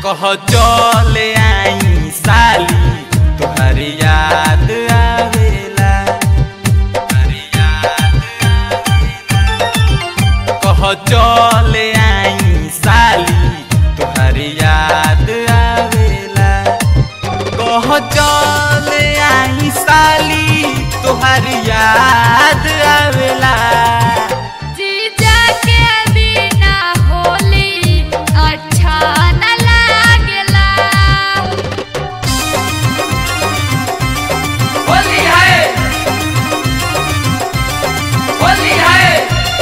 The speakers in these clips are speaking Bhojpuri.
कह चले आई साली तुहरी याद आवेला तुहरी याद आवेला कह चले आई साली तुहरी याद आवेला कह चले आई साली तुहरी याद आवेला जीजा के बिना होली अच्छा न लागेला होली है होली है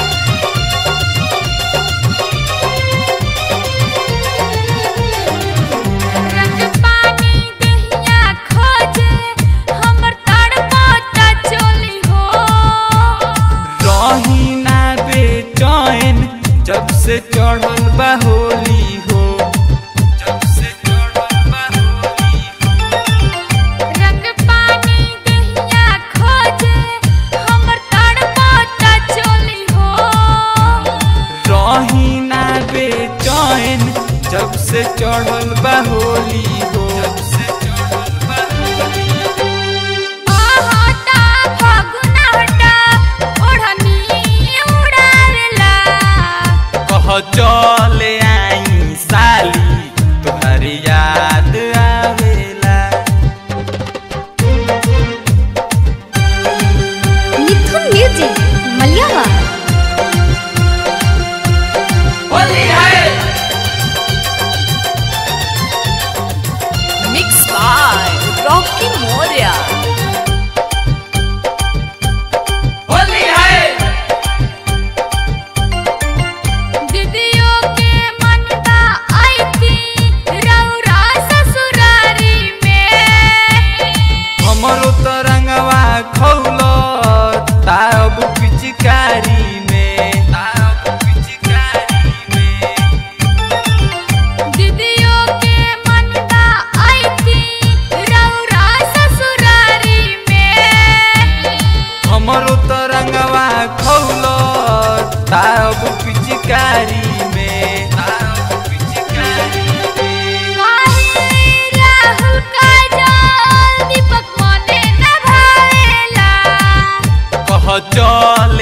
रंग पानी दहिया खोजे हमर तड़पाता चोली हो रही ना बेचैन जब से चढ़ल बा होली हो जब से चढ़ल बा होली हो रंग पानी दहिया खोजे हमर तड़पाता चोली हो रही ना बेचैन जब से चढ़ल बा होली हो जब से चढ़ल बा होली हो आहटा फागुना हटा ओढ़नी उड़ावेला कह चले आई साली तुहरी याद आवेला मिथुन म्यूजिक मलियावा होली है Mixed by Rocky Moria. Holi है दीदियों के मनवा आईती रौरा ससुरारी में हमरो तरंगवा खौल तारब पिचकारी में तारब पिचकारी में दीदियों के मनवा आईती रौरा ससुरारी में हमरो तरंगवा खौल तारब पिचकारी में तारब पिचकारी में काहे राहुल काजल दीपक मने न भावेला कह चल